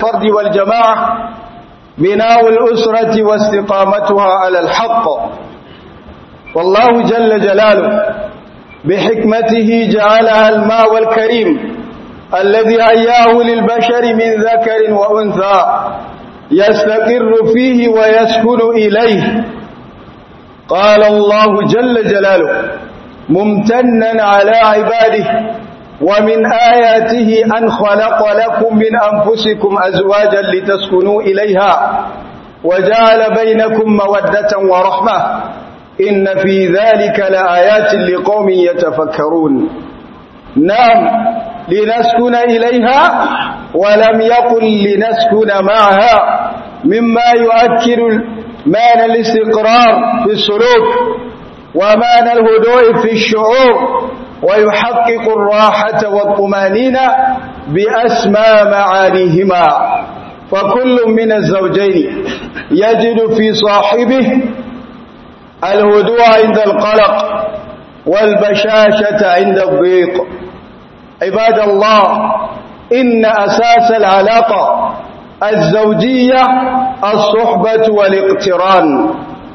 الفرد والجماعة بناء الأسرة واستقامتها على الحق والله جل جلاله بحكمته جعلها الماء الكريم الذي هياه للبشر من ذكر وأنثى يستقر فيه ويسكن إليه قال الله جل جلاله ممتنا على عباده ومن آياته أن خلق لكم من أنفسكم أزواجا لتسكنوا إليها وجعل بينكم مودة ورحمة إن في ذلك لآيات لقوم يتفكرون نعم لنسكن إليها ولم يقل لنسكن معها مما يؤكد معنى الاستقرار في السلوك ومعنى الهدوء في الشعور ويحقق الراحة والطمانينة بأسمى معانيهما فكل من الزوجين يجد في صاحبه الهدوء عند القلق والبشاشة عند الضيق عباد الله إن أساس العلاقة الزوجية الصحبة والاقتران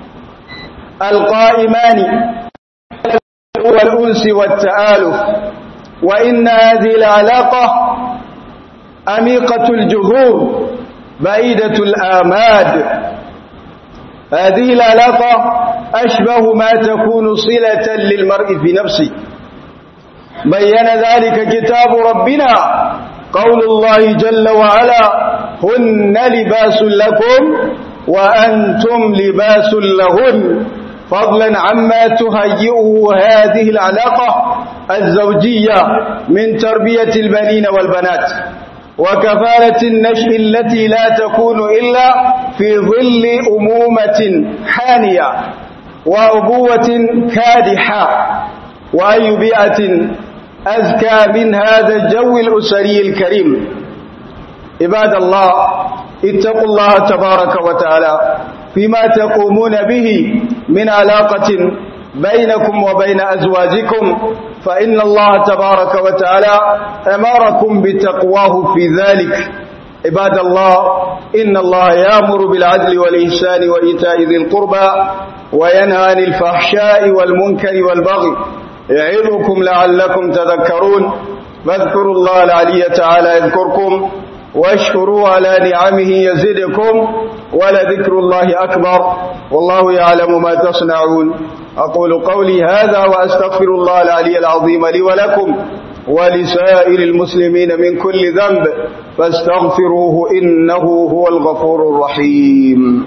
القائمان والأنس والتآلف وإن هذه العلاقة أميقة الجذور بعيدة الآماد هذه العلاقة أشبه ما تكون صلة للمرء في نفسه بين ذلك كتاب ربنا قول الله جل وعلا هن لباس لكم وأنتم لباس لهن فضلا عما تهيئه هذه العلاقة الزوجية من تربية البنين والبنات وكفالة النشء التي لا تكون إلا في ظل أمومة حانية وأبوة كادحة وأي بيئة أزكى من هذا الجو الأسري الكريم عباد الله اتقوا الله تبارك وتعالى فيما تقومون به من علاقة بينكم وبين أزواجكم فإن الله تبارك وتعالى أمركم بتقواه في ذلك عباد الله إن الله يأمر بالعدل والإحسان وإيتاء ذي القربى وينهى عن الفحشاء والمنكر والبغي يعظكم لعلكم تذكرون فاذكروا الله العلي تعالى يذكركم واشكروا على نعمه يزدكم ولذكر الله أكبر والله يعلم ما تصنعون أقول قولي هذا وأستغفر الله العلي العظيم لي ولكم ولسائر المسلمين من كل ذنب فاستغفروه إنه هو الغفور الرحيم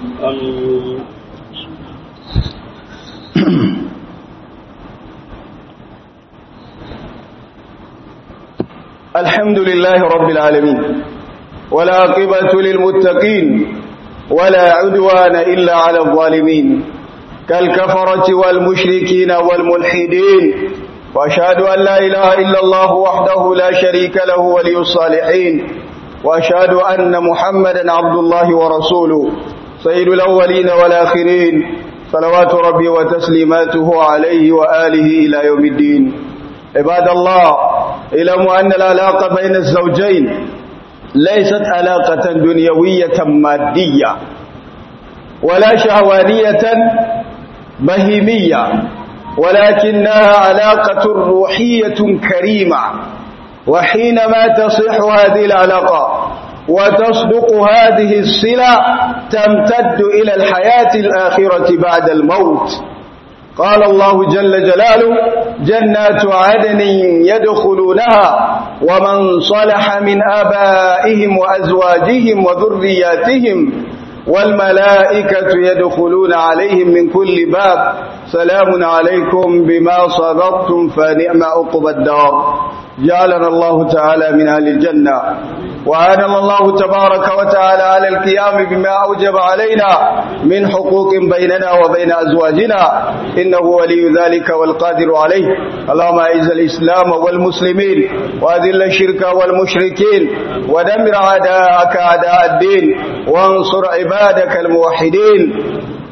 الحمد لله رب العالمين ولا عقبة للمتقين ولا عدوان إلا على الظالمين كالكفرة والمشركين والملحدين وأشهد أن لا إله إلا الله وحده لا شريك له ولي الصالحين وأشهد أن محمدا عبد الله ورسوله سيد الأولين والآخرين صلوات ربي وتسليماته عليه وآله إلى يوم الدين عباد الله اعلموا أن العلاقة بين الزوجين ليست علاقة دنيوية مادية ولا شهوانية بهيمية ولكنها علاقة روحية كريمة وحينما تصح هذه العلاقة وتصدق هذه الصلة تمتد إلى الحياة الآخرة بعد الموت قال الله جل جلاله جنات عدن يدخلونها ومن صلح من آبائهم وأزواجهم وذرياتهم والملائكة يدخلون عليهم من كل باب سلام عليكم بما صبرتم فنعم عقب الدار جعلنا الله تعالى من أهل الجنة وعاننا الله تبارك وتعالى على القيام بما أوجب علينا من حقوق بيننا وبين أزواجنا إنه ولي ذلك والقادر عليه اللهم أعز الإسلام والمسلمين وأذل الشرك والمشركين ودمر أعداءك أعداء الدين وانصر عبادك الموحدين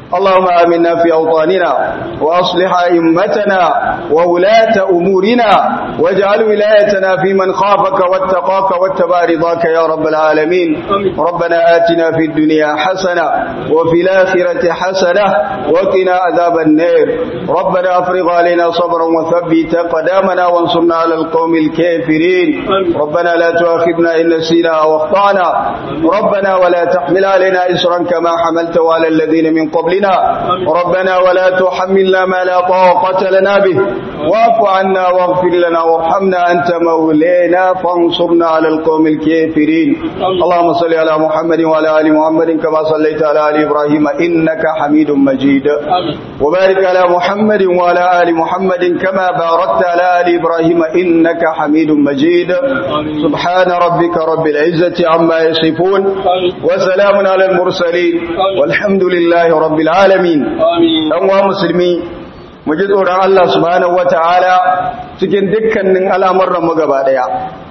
اللهم آمنا في أوطاننا وأصلح أئمتنا وولاة أمورنا واجعل ولايتنا في من خافك واتقاك واتبع رضاك يا رب العالمين ربنا آتنا في الدنيا حسنة وفي الآخرة حسنة وقنا عذاب النار ربنا أفرغ علينا صبرا وثبت قدامنا وانصرنا على القوم الكافرين ربنا لا تؤاخذنا إن نسينا أو أخطأنا ربنا ولا تحمل علينا إسرا كما حملته على الذين من قبلنا ربنا ولا تحملنا ما لا طاقة لنا به واعف عنا واغفر لنا وارحمنا أنت مولانا فانصرنا على القوم الكافرين اللهم صل على محمد وعلى آل محمد كما صليت على آل إبراهيم إنك حميد مجيد وبارك على محمد وعلى آل محمد كما باركت على آل إبراهيم إنك حميد مجيد سبحان ربك رب العزة عما يصفون وسلام على المرسلين والحمد لله رب العالمين أنواع مسلمين mu ji tsoron Allah subhanahu wata'ala cikin dukkanin al'amuran mu gaba daya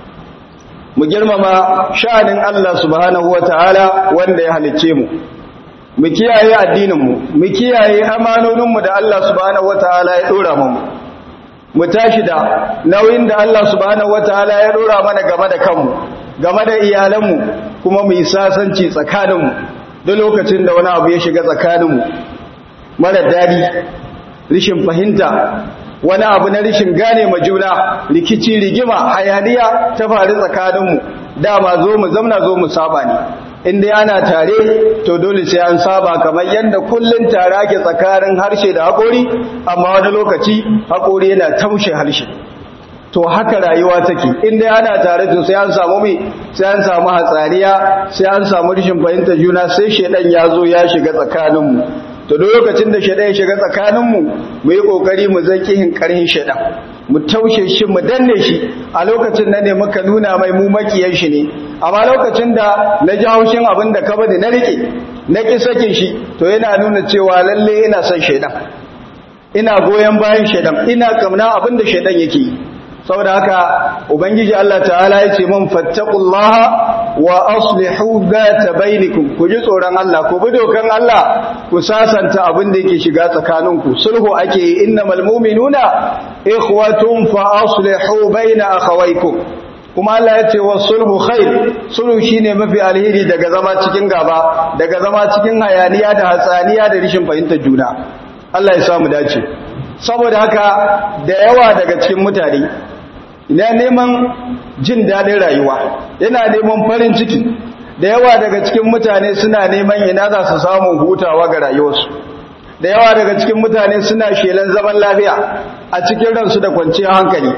mu girmama sha'anin Allah subhanahu wata'ala wanda ya halicce mu mu kiyaye addinin mu mu kiyaye amanonin mu da Allah subhanahu wata'ala ya dora mu mu tashi da nauyin da Allah subhanahu wata'ala ya dora mana game da kanmu game da iyalanmu kuma mu yi sasanci tsakaninmu duk lokacin da wani abu ya shiga tsakaninmu mara dadi rishin fahimta wani abu na rishin gane ma juna rikici rigima hayaniya ta faru tsakaninmu dama zo mu zamna zo mu saba ne inda ana tare to dole sai an saba kamar yadda kullun tare ake tsakanin harshe da haƙori amma wani lokaci haƙori yana taushe harshe to haka rayuwa take inda ana tare to sai an samu mai sai an samu hatsariya sai an samu rishin fahimtar juna sai shedan ya zo ya shiga tsakaninmu to duk lokacin da shaidan ya shiga tsakaninmu mu yi kokari mu zaki hin karhin shaidan mu taushe shi mu danne shi a lokacin nan ne muka nuna mai mu makiyan shi ne amma lokacin da na ji haushin abin da ka bada na rike na ki sakin shi to yana nuna cewa lalle ina son shaidan ina goyon bayan shaidan ina kamna abin da shaidan yake yi saboda haka ubangiji Allah ta'ala ya ce mun fattaqullaha wa aslihu zata bainakum ku ji tsoron Allah ku bi dokan Allah ku sasanta abin da yake shiga tsakaninku sulhu ake yi innamal mu'minuna ikhwatun fa aslihu baina akhawaykum kuma Allah ya ce sulhu khair sulhu shine mafi alheri daga zama cikin gaba daga zama cikin hayaniya da hatsaniya da rishin fahimtar juna Allah ya samu dace saboda haka da yawa daga cikin mutane ina neman jin daɗin rayuwa yana neman farin ciki da yawa daga cikin mutane suna neman ina za su samu hutawa ga rayuwarsu da yawa daga cikin mutane suna shelan zaman lafiya a cikin ransu da kwanciyar hankali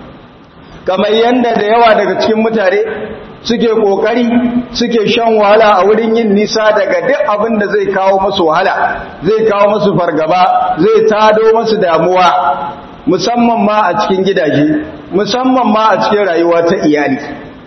kamar yadda da yawa daga cikin mutane suke kokari suke shan wahala a wurin yin nisa daga duk abin da zai kawo masu wahala zai kawo masu fargaba zai tado masu damuwa musamman ma a cikin gidaje musamman ma a cikin rayuwa ta iyali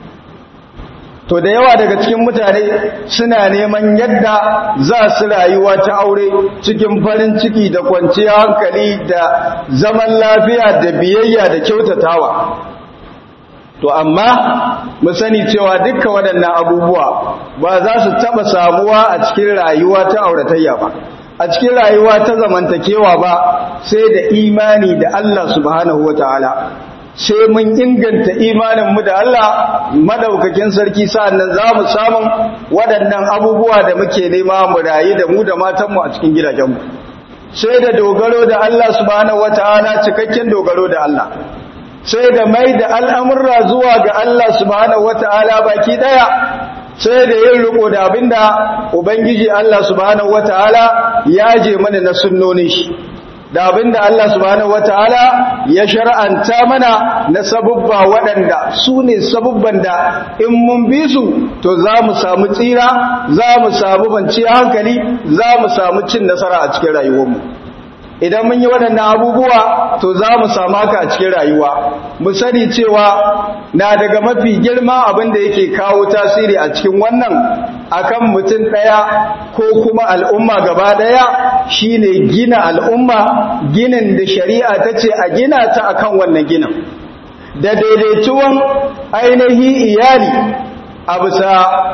to da yawa daga cikin mutane suna neman yadda za su rayuwa ta aure cikin farin ciki da kwanciyar hankali da zaman lafiya da biyayya da kyautatawa to amma mu sani cewa dukkan waɗannan abubuwa ba za su taɓa samuwa a cikin rayuwa ta auratayya ba a cikin rayuwa ta zamantakewa ba sai da imani da Allah subhanahu wataala sai mun inganta imaninmu da Allah madaukakin sarki sa'annan za mu samun waɗannan abubuwa da muke nema mu rayu da mu da matanmu a cikin gidajenmu sai da dogaro da Allah subhanahu wataala cikakken dogaro da Allah sai da mai da al'amurra zuwa ga Allah subhanahu wata'ala baki ɗaya sai da yin riko da abinda Ubangiji Allah subhanahu wata'ala ya je mana na sunnonin shi da abinda Allah subhanahu wata'ala ya shar'anta mana na sabubba waɗanda su ne sabubban da in mun bi su to za mu samu tsira za mu samu banci hankali za mu samu cin nasara a cikin rayuwarmu idan mun yi waɗannan abubuwa to za mu samu haka a cikin rayuwa mu sani cewa na daga mafi girma abin da yake kawo tasiri a cikin wannan akan mutum ɗaya ko kuma al'umma gaba ɗaya shine gina al'umma ginin da shari'a ta ce a gina ta akan wannan ginin da daidaituwan ainihi iyali a bisa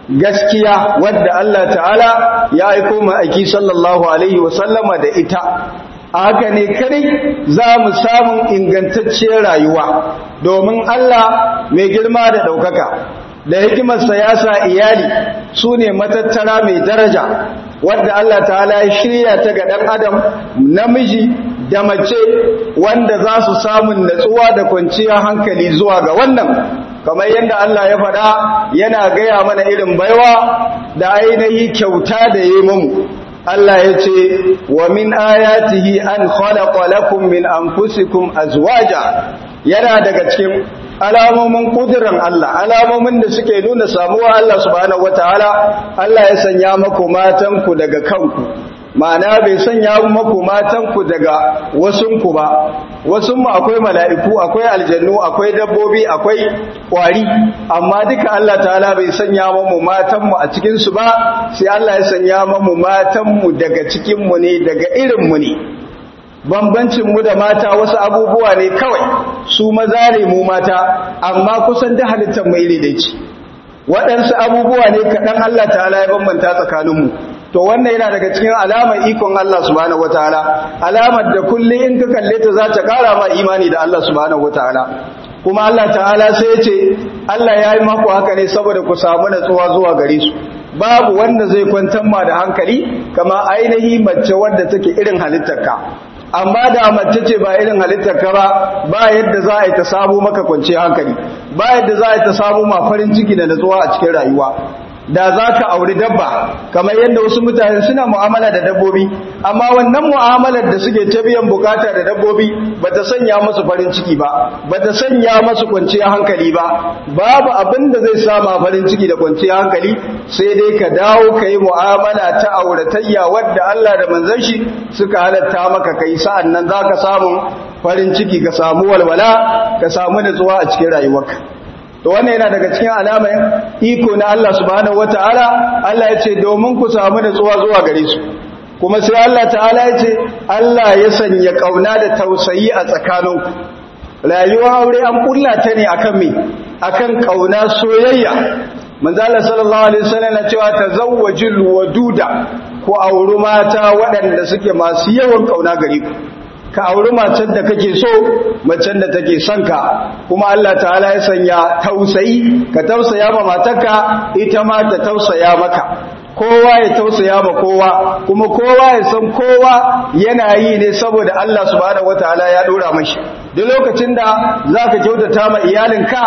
gaskiya wadda Allah ta'ala ya aiko mu aiki sallallahu alaihi wasallama da ita a haka ne kadai za mu samu ingantacciyar rayuwa domin Allah mai girma da ɗaukaka da hikimarsa ya sa iyali su ne matattara mai daraja wadda Allah ta'ala ya shirya ta ga ɗan adam namiji da mace wanda za su samun natsuwa da kwanciyar hankali zuwa ga wannan kamar yadda Allah ya faɗa yana gaya mana irin baiwa da ainihi kyauta da yi mamu Allah ya ce wa min ayatihi an khalaqa lakum min anfusikum azwaja yana daga cikin alamomin kudirin Allah alamomin da suke nuna samuwa Allah subhanahu wataala Allah ya sanya maku matanku daga kanku ma'ana bai sanya maku matanku daga wasunku ba wasunmu akwai mala'iku akwai aljannu akwai dabbobi akwai kwari amma duka Allah ta'ala bai sanya mamu matanmu a cikinsu ba sai Allah ya sanya mamu matanmu daga cikinmu ne daga irinmu ne bambancinmu da mata wasu abubuwa ne kawai su maza ne mu mata amma kusan da halittar mai iri ce waɗansu abubuwa ne kaɗan Allah ta'ala ya bambanta tsakaninmu to wannan yana daga cikin alamar ikon Allah subhanahu wataala alamar da kullum in ka kalle ta za ta ƙara ma imani da Allah subhanahu wataala kuma Allah ta'ala sai ya ce Allah ya yi maku haka ne saboda ku samu natsuwa zuwa gare su babu wanda zai kwantar ma da hankali kama ainihi mace wadda take irin halittarka amma da mace ce ba irin halittar ka ba ba yadda za a yi ta samu maka kwanci hankali ba yadda za a yi ta samu ma farin ciki da natsuwa a cikin rayuwa da za ka auri dabba kamar yadda wasu mutane suna mu'amala da dabbobi amma wannan mu'amalar da suke ta biyan bukata da dabbobi ba ta sanya masu farin ciki ba ba ta sanya masu kwanciyar hankali ba babu abin da zai sama farin ciki da kwanciyar hankali sai dai ka dawo ka yi mu'amala ta auratayya wadda Allah da manzon shi suka halatta maka kai sa'an nan za ka samu farin ciki ka samu walwala ka samu natsuwa a cikin rayuwarka to wannan yana daga cikin alamar iko na Allah subhanahu wataala Allah ya ce domin ku samu natsuwa zuwa gare su kuma sai Allah ta'ala ya ce Allah ya sanya kauna da tausayi a tsakaninku rayuwar aure an kulla ta ne akan me akan kauna soyayya manzo Allah sallallahu alaihi wasallam na cewa tazawwajul waduda ku auri mata waɗanda suke masu yawan kauna gare ku ka auri macen da kake so macen da take son ka kuma Allah ta'ala ya sanya tausayi ka tausaya ma matarka ita ma ta tausaya maka kowa ya tausaya ma kowa kuma kowa ya san kowa yana yi ne saboda Allah subhanahu wataala ya dora mashi duk lokacin da zaka kyautata ma iyalinka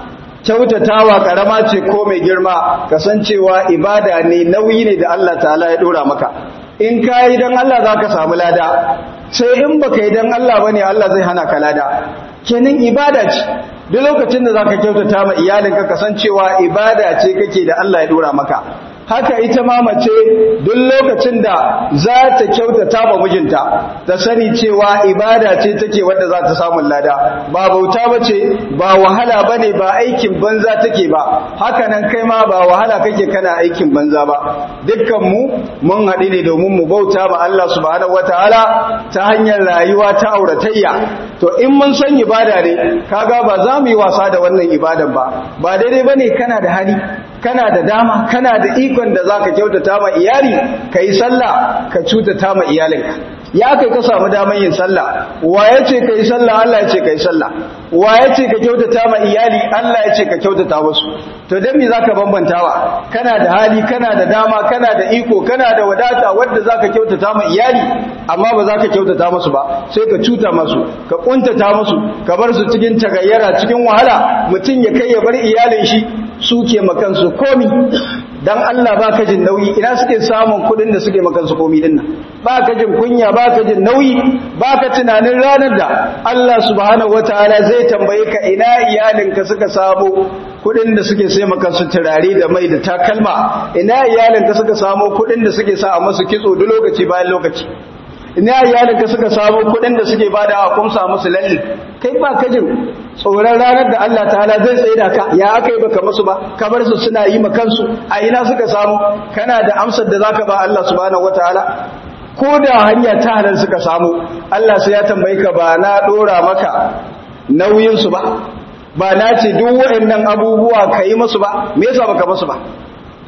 kyautatawa karama ce ko mai girma kasancewa ibada ne nauyi ne da Allah ta'ala ya dora maka in ka yi don Allah za ka samu lada sai in ba ka yi don Allah ba ne Allah zai hana ka lada kenan ibada ce duk lokacin da za ka kyautata ma iyalinka kasancewa ibada ce kake da Allah ya dora maka haka ita ma mace duk lokacin da za ta kyautata ma mijinta ta sani cewa ibada ce take wadda za ta samu lada ba bauta bace ba wahala bane ba aikin banza take ba haka nan kai ma ba wahala kake kana aikin banza ba dukkan mu mun haɗu ne domin mu bauta ma Allah subhanahu wataala ta hanyar rayuwa ta auratayya to in mun san ibada ne kaga ba za mu yi wasa da wannan ibadan ba ba daidai bane kana da hali kana da dama kana da ikon da zaka kyautata ma iyali kai sallah ka cutata ma iyalinka ya kai ka samu daman yin sallah wa yace kai sallah Allah yace kai sallah wa yace ka kyautata ma iyali Allah yace ka kyautata musu to dan me zaka bambantawa kana da hali kana da dama kana da iko kana da wadata wanda zaka kyautata ma iyali amma ba zaka kyautata musu ba sai ka cuta musu ka kuntata musu ka bar su cikin tagayyara cikin wahala mutun ya kai ya bar iyalin shi suke makansu komi dan Allah ba ka jin nauyi ina suke samun kudin da suke makansu komi din nan ba ka jin kunya ba ka jin nauyi ba ka tunanin ranar da Allah subhanahu wataala zai tambaye ka ina iyalinka suka samu kudin da suke sai makansu turare da mai da takalma ina iyalinka suka samu kudin da suke sa a masu kitso duk lokaci bayan lokaci ina iyalinka suka samu kudin da suke bada a kumsa musu lalle kai ba ka jin tsoron ranar da Allah ta'ala zai tsaye da ka ya aka yi baka musu ba kamar su suna yi ma kansu a ina suka samu kana da amsar da zaka ba Allah subhanahu wataala ko da hanya ta halal suka samu Allah sai ya tambaye ka ba na dora maka nauyin su ba ba na ce duk waɗannan abubuwa ka yi musu ba me yasa baka musu ba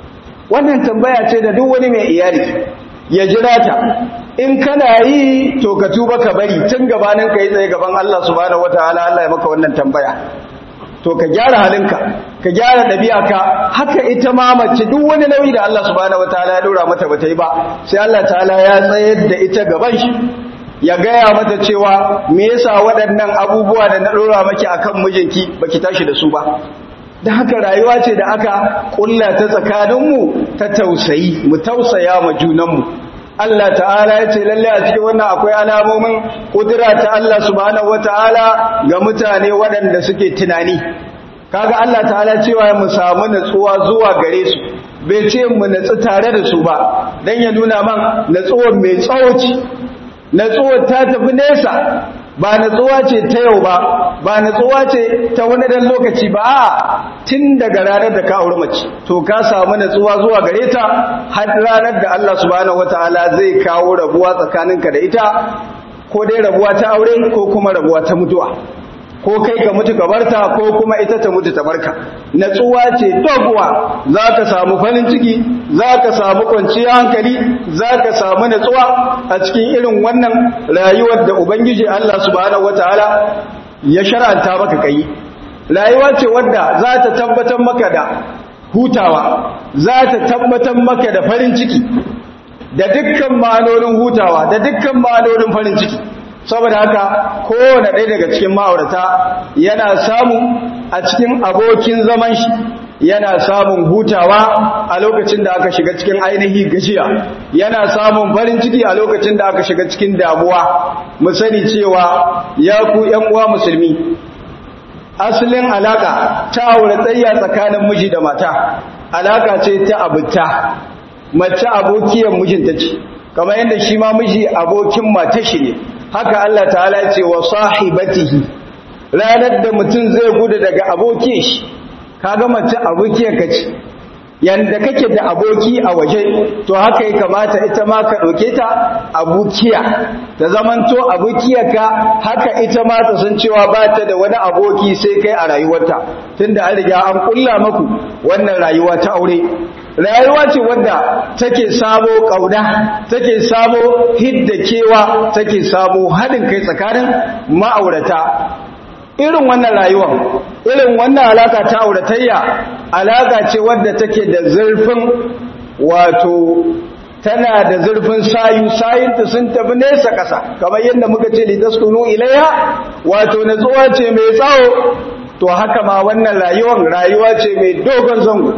wannan tambaya ce da duk wani mai iyali ya jira ta in kana yi to ka tuba ka bari tun gabanin ka yi tsaye gaban Allah subhanahu wataala Allah ya maka wannan tambaya to ka gyara halinka ka gyara ɗabi'arka haka ita ma mace duk wani nauyi da Allah subhanahu wataala ya dora mata bata yi ba sai Allah ta'ala ya tsayar da ita gaban shi ya gaya mata cewa me yasa waɗannan abubuwa da na dora maki akan mijinki baki tashi da su ba da haka rayuwa ce da aka kulla ta tsakaninmu ta tausayi mu tausaya ma junanmu Allah ta'ala ya ce lalle a cikin wannan akwai alamomin kudura ta Allah subhanahu wata'ala ga mutane waɗanda suke tunani kaga Allah ta'ala cewa mu samu natsuwa zuwa gare su bai ce mu natsu tare da su ba dan ya nuna man natsuwar mai tsawoci natsuwar ta tafi nesa ba natsuwa ce ta yau ba ba natsuwa ce ta wani dan lokaci ba a tun daga ranar da ka auri mace to ka samu natsuwa zuwa gare ta har ranar da Allah subhanahu wataala zai kawo rabuwa tsakaninka da ita ko dai rabuwa ta aure ko kuma rabuwa ta mutuwa ko kai ka mutu ka barta ko kuma ita ta mutu ta barka natsuwa ce doguwa za ka samu farin ciki za ka samu kwanciyar hankali za ka samu natsuwa a cikin irin wannan rayuwar da ubangiji Allah subhanahu wataala ya shar'anta maka kai rayuwa ce wadda za ta tabbatar maka da hutawa za ta tabbatar maka da farin ciki da dukkan ma'anonin hutawa da dukkan ma'anonin farin ciki saboda haka kowane ɗaya daga cikin ma'aurata yana samu a cikin abokin zaman shi yana samun hutawa a lokacin da aka shiga cikin ainihi gajiya yana samun farin ciki a lokacin da aka shiga cikin damuwa mu sani cewa ya ku ƴan uwa musulmi asalin alaka ta aure tsayya tsakanin miji da mata alaka ce ta abuta mace abokiyar mijinta ce kamar yadda shi ma miji abokin mata shi ne haka Allah ta'ala ya ce wa sahibatihi ranar da mutum zai gudu daga abokin shi kaga mace abokiyar ka ce yanda kake da aboki a waje to haka ya kamata ita ma ka ɗauke ta abokiya ta zamanto abokiyarka haka ita ma ta san cewa ba ta da wani aboki sai kai a rayuwarta tunda an riga an kulla maku wannan rayuwa ta aure rayuwa ce wadda take sabo kauna take sabo hidda kewa take sabo haɗin kai tsakanin ma'aurata irin wannan rayuwar irin wannan alaka ta auratayya alaka ce wadda take da zurfin wato tana da zurfin sayu sayinta sun tafi nesa ƙasa kamar yadda muka ce litaskunu ilayha wato natsuwa ce mai tsawo to haka ma wannan rayuwar rayuwa ce mai dogon zango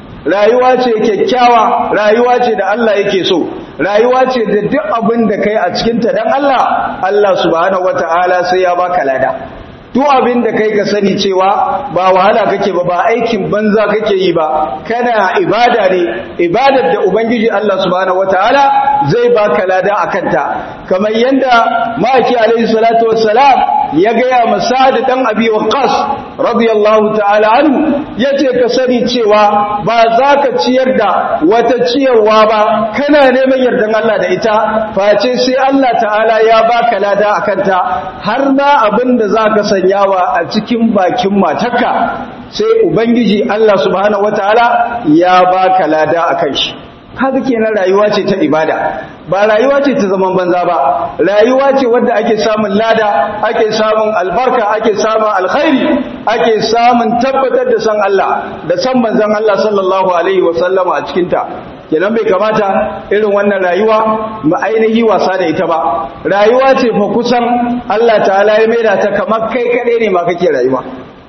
rayuwa ce kyakkyawa rayuwa ce da Allah yake so rayuwa ce da duk abin da kai a cikinta dan Allah Allah subhanahu wataala sai ya baka lada duk abin da kai ka sani cewa ba wahala kake ba ba aikin banza kake yi ba kana ibada ne ibadar da ubangiji Allah subhanahu wataala zai baka lada akan ta kamar yanda maki alaihi salatu wassalam ya gaya masad dan abi waqas radiyallahu ta'ala anhu yace ka sani cewa ba za ka ciyar da wata ciyarwa ba kana neman yardan Allah da ita face sai Allah ta'ala ya baka lada akan ta har ma abin da zaka sanyawa a cikin bakin matarka sai ubangiji Allah subhanahu wataala ya baka lada akan shi haka kenan rayuwa ce ta ibada ba rayuwa ce ta zaman banza ba rayuwa ce wadda ake samun lada ake samun albarka ake samun alkhairi ake samun tabbatar da san Allah da san manzon Allah sallallahu alaihi wasallama a cikin ta kenan bai kamata irin wannan rayuwa mu ainihi wasa da ita ba rayuwa ce fa kusan Allah ta'ala ya maida ta kamar kai kadai ne ma kake rayuwa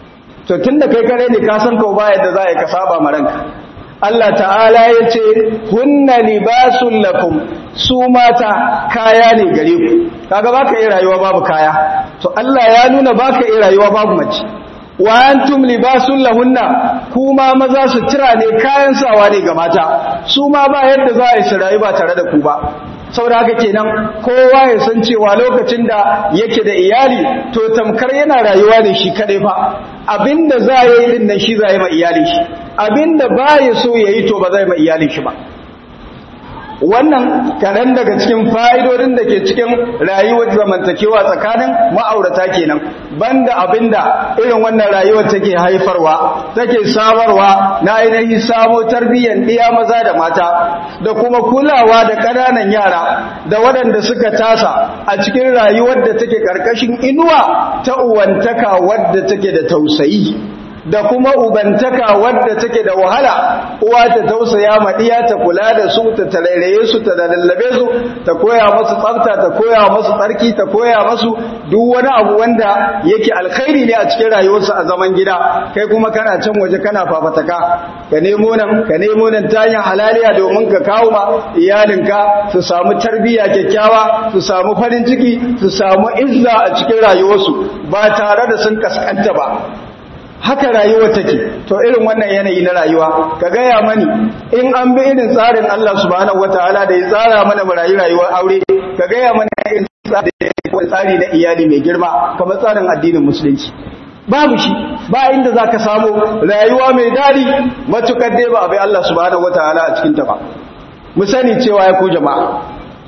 to tunda kai kadai ne ka san ko ba yadda za ka saba ma ranka Allah ta'ala ya ce hunna libasun lakum su mata kaya ne gare ku kaga baka yi rayuwa babu kaya to Allah ya nuna baka yi rayuwa babu mace wa antum libasun lahunna kuma maza su tira ne kayan sawa ne ga mata su ma ba yadda za a yi su rayu ba tare da ku ba saboda haka kenan kowa ya san cewa lokacin da yake da iyali to tamkar yana rayuwa ne shi kadai fa abinda za a yi din nan shi za yi ma iyali shi abinda ba ya so ya yi to ba zai ma iyali shi ba wannan kaɗan daga cikin fa'idodin da ke cikin rayuwar zamantakewa tsakanin ma'aurata kenan banda abinda irin wannan rayuwar take haifarwa take samarwa na ainihi samo tarbiyyar ɗiya maza da mata da kuma kulawa da ƙananan yara da waɗanda suka tasa a cikin rayuwar da take ƙarƙashin inuwa ta uwantaka wadda take da tausayi da kuma ubantaka wadda take da wahala uwa ta tausaya ma diya ta kula da su ta tarairaye su ta lallabe su ta koya musu tsafta ta koya musu tsarki ta koya musu duk wani abu wanda yake alkhairi ne a cikin rayuwarsu a zaman gida kai kuma kana can waje kana fafataka ka nemo nan ka nemo nan ta yin halaliya domin ka kawo ma iyalinka su samu tarbiyya kyakkyawa su samu farin ciki su samu izza a cikin rayuwarsu ba tare da sun kaskanta ba haka rayuwa take to irin wannan yanayi na rayuwa ka gaya mani in an bi irin tsarin Allah subhanahu wataala da ya tsara mana mu rayu rayuwar aure ka gaya mana irin tsari na iyali mai girma kamar tsarin addinin musulunci babu shi ba inda zaka samu rayuwa mai dadi matukar dai ba abai Allah subhanahu wataala a cikin ta ba mu sani cewa ya ku jama'a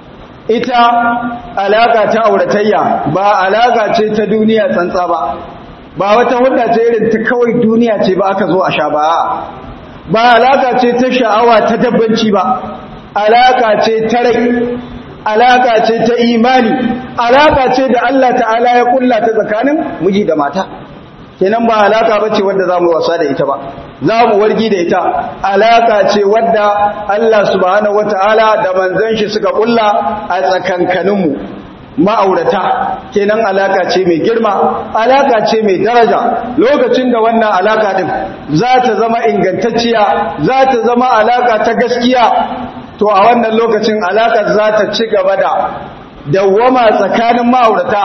ita alaka ta auratayya ba alaka ce ta duniya tsantsa ba ba wata hudda ce irin ta kawai duniya ce ba aka zo a sha ba ba alaka ce ta sha'awa ta dabbanci ba alaka ce ta rai alaka ce ta imani alaka ce da Allah ta'ala ya kulla ta tsakanin miji da mata kenan ba alaka bace wanda zamu wasa da ita ba zamu wargi da ita alaka ce wadda Allah subhanahu wataala da manzon shi suka kulla a tsakankaninmu ma'aurata kenan alaka ce mai girma alaka ce mai daraja lokacin da wannan alaka din za ta zama ingantacciya za ta zama alaka ta gaskiya to a wannan lokacin alakar za ta ci gaba da dawwama tsakanin ma'aurata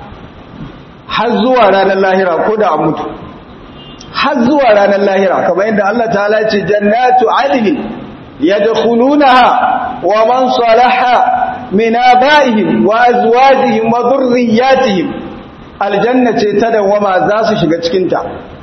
har zuwa ranar lahira ko da a mutu har zuwa ranar lahira kamar yadda Allah ta'ala ce jannatu adnin yadkhulunaha wa man salaha من آبائهم وأزواجهم وذرياتهم aljanna ce ta dawama za su shiga cikinta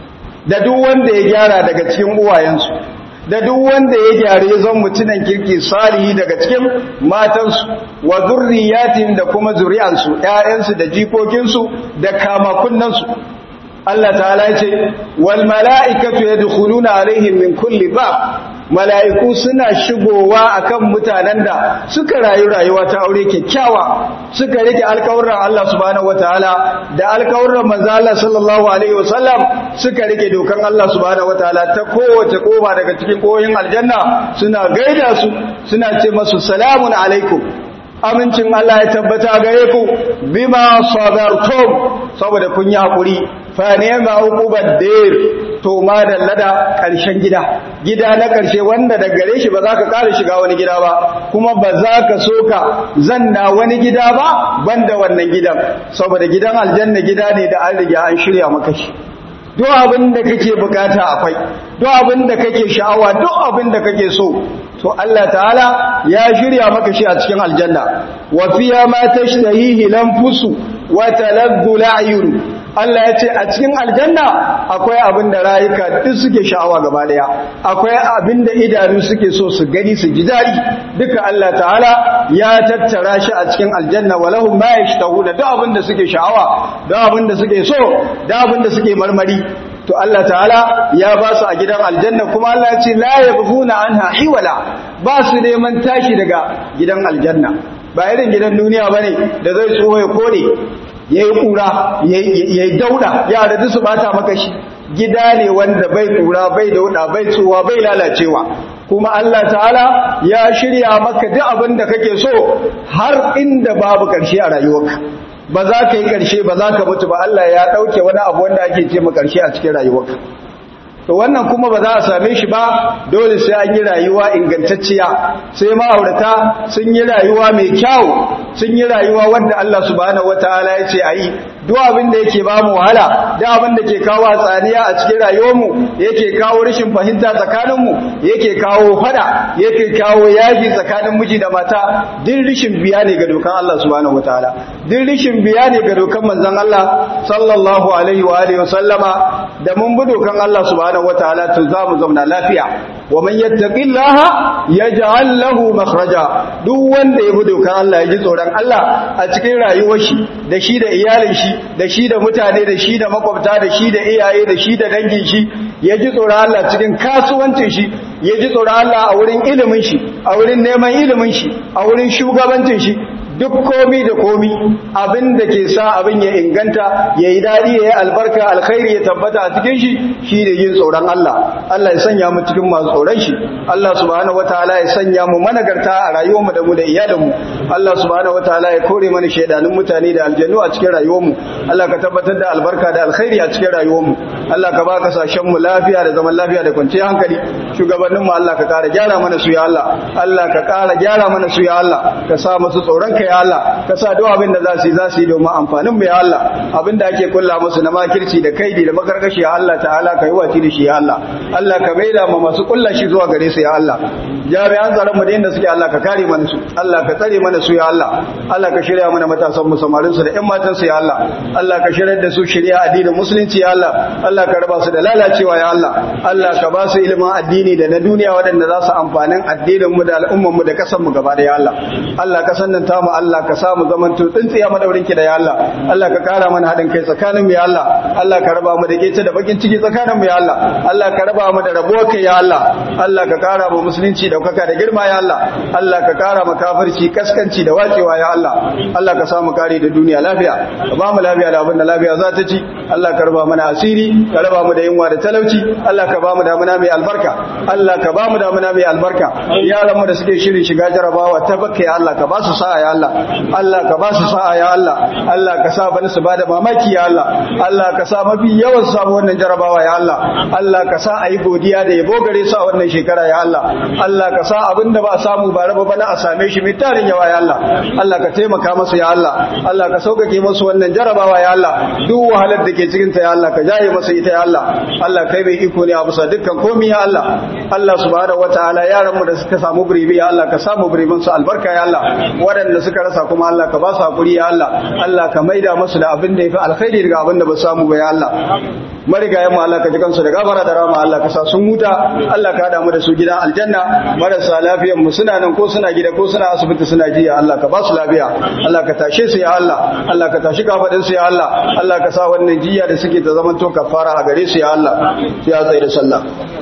da duk wanda ya gyara daga cikin uwayensu da duk wanda ya gyara ya zama mutunan kirki salihi daga cikin matansu wa zurriyatihim da kuma zuri'ansu ƴaƴansu da jikokinsu da kamakunnansu Allah ta'ala ce wal mala'ikatu yadkhuluna alaihim min kulli bab mala'iku suna shigowa akan mutanen da suka rayu rayuwa ta aure kyakkyawa suka rike alƙawarin Allah subhanahu wataala da alƙawarin manzo Allah sallallahu alaihi wasallam suka rike dokan Allah subhanahu wataala ta kowace koba daga cikin koyin aljanna suna gaida su suna ce masu salamun alaikum amincin Allah ya tabbata gare ku bima sabartum saboda kun yi hakuri fa ni'ma uqubad dir to ma dallada karshen gida gida na karshe wanda da gare shi ba za ka ƙara shiga wani gida ba kuma ba za ka so ka zanna wani gida ba banda wannan gidan saboda gidan aljanna gida ne da an riga an shirya maka shi duk abin da kake bukata akwai duk abin da kake sha'awa duk abin da kake so to Allah ta'ala ya shirya maka shi a cikin aljanna wa fiya ma tashtahihi lanfusu wa taladdu la'yun Allah ya ce a cikin aljanna akwai abin da rayuka duk suke sha'awa gaba daya akwai abin da idanu suke so su gani su ji dadi duka Allah ta'ala ya tattara shi a cikin aljanna walahum ma yashtahuna duk abin da suke sha'awa duk abin da suke so duk abin da suke marmari to Allah ta'ala ya ba su a gidan aljanna kuma Allah ya ce la yabghuna anha hiwala ba su neman tashi daga gidan aljanna ba irin gidan duniya bane da zai tsoho ya kore yayi kura yayi dauda yara duk su bata maka shi gida ne wanda bai kura bai dauda bai tsuwa bai lalacewa kuma Allah ta'ala ya shirya maka duk abin da kake so har inda babu karshe a rayuwarka ba za ka yi ƙarshe ba za ka mutu ba Allah ya ɗauke wani abu wanda ake ce ma ƙarshe a cikin rayuwarka to wannan kuma ba za a same shi ba dole sai an yi rayuwa ingantacciya sai ma'aurata sun yi rayuwa mai kyau sun yi rayuwa wanda Allah subhanahu wataala ya ce a yi duk abin da yake ba mu wahala da abin da ke kawo hatsaniya a cikin rayuwarmu yake kawo rashin fahimta tsakaninmu yake kawo fada yake kawo yaji tsakanin miji da mata din rishin biya ne ga dokan Allah subhanahu wataala din rishin biya ne ga dokan manzon Allah sallallahu alaihi wa alihi wa sallama da mun bi dokan Allah subhanahu wataala to za mu zauna lafiya wa man yattaqillaha yaj'al lahu makhraja duk wanda ya bi dokar Allah ya ji tsoron Allah a cikin rayuwar shi da shi da iyalin shi da shi da mutane da shi da makwabta da shi da iyaye da shi da dangin shi ya ji tsoron Allah cikin kasuwancin shi ya ji tsoron Allah a wurin ilimin shi a wurin neman ilimin shi a wurin shugabancin shi duk komi da komi abin da ke sa abin ya inganta ya yi daɗi ya yi albarka alkhairi ya tabbata a cikin shi shi da yin tsoron Allah Allah ya sanya mu cikin masu tsoron shi Allah subhanahu wataala ya sanya mu managarta a rayuwarmu da mu da iyalanmu Allah subhanahu wataala ya kore mana shaidanun mutane da aljannu a cikin rayuwarmu Allah ka tabbatar da albarka da alkhairi a cikin rayuwarmu Allah ka ba kasashen mu lafiya da zaman lafiya da kwanciyar hankali shugabannin mu Allah ka kara gyara mana su ya Allah Allah ka kara gyara mana su ya Allah ka sa musu tsoron ka ya Allah ka sa duk abin da za su yi za su yi domin amfanin mu ya Allah abin da ake kulla musu na makirci da kaidi da makarkashi ya Allah ta'ala ka yi waci da shi ya Allah Allah ka maida ma masu kulla shi zuwa gare su ya Allah jami'an tsaron mu da inda suke Allah ka kare mana su Allah ka tsare mana su ya Allah Allah ka shirya mana matasan mu samarin su da ƴan matan su ya Allah Allah ka shirya da su shirya addinin musulunci ya Allah Allah ka raba su da lalacewa ya Allah Allah ka ba su ilimin addini da na duniya waɗanda za su amfanin addinin mu da al'umman mu da kasan mu gaba da ya Allah Allah ka sannanta mu Allah ka samu zaman to tsintsiya madaurin ki da ya Allah Allah ka kara mana haɗin kai tsakanin mu ya Allah Allah ka raba mu da kece da bakin ciki tsakanin mu ya Allah Allah ka raba mu da rabuwar kai ya Allah Allah ka kara mu musulunci daukaka da girma ya Allah Allah ka kara mu kafirci kaskanci da wacewa ya Allah Allah ka samu kare da duniya lafiya ka ba mu lafiya da abin da lafiya za ta ci Allah ka raba mana asiri ka raba mu da yunwa da talauci Allah ka ba mu damuna mai albarka Allah ka ba mu damuna mai albarka yaran mu da suke shirin shiga jarabawa ta bakka ya Allah ka ba su sa'a ya Allah Allah ka ba su sa'a ya Allah Allah ka sa bani su bada mamaki ya Allah Allah ka sa mafi yawan samu wannan jarabawa ya Allah Allah ka sa ayi godiya da yabo gare su a wannan shekara ya Allah Allah ka sa abinda ba a samu ba raba bana a same shi mai tarin yawa ya Allah Allah ka taimaka masu ya Allah Allah ka sauƙaƙe masu wannan jarabawa ya Allah duk wahalar da ke cikin ta ya Allah ka jaye masu ita ya Allah Allah kai mai iko ne a bisa dukkan komai ya Allah Allah subhanahu wataala yaran mu da suka samu biribi ya Allah ka samu biribin su albarka ya Allah waɗanda suka rasa kuma Allah ka ba su hakuri ya Allah Allah ka maida musu da abin da yafi alkhairi daga abin da ba samu ba ya Allah marigayen mu Allah ka ji kansu da gafara da rama Allah ka sa sun huta Allah ka hada mu da su gidan aljanna marasa lafiyan mu suna nan ko suna gida ko suna asibiti suna jiya Allah ka ba su lafiya Allah ka tashe su ya Allah Allah ka tashi kafadin su ya Allah Allah ka sa wannan jiya da suke ta zaman to kafara a gare su ya Allah ya tsaye da sallah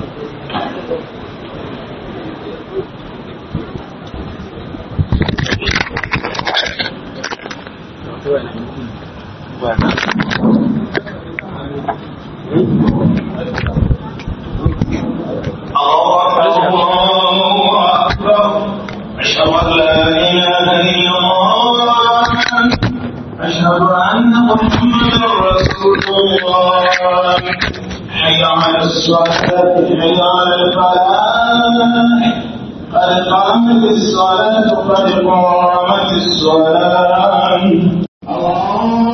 الله أكبر أشهد أن لا إله إلا الله أشهد أن محمدا رسول الله حي على الصلاة حي على الفلاح قد قامت الصلاة قد قامت الصلاة الله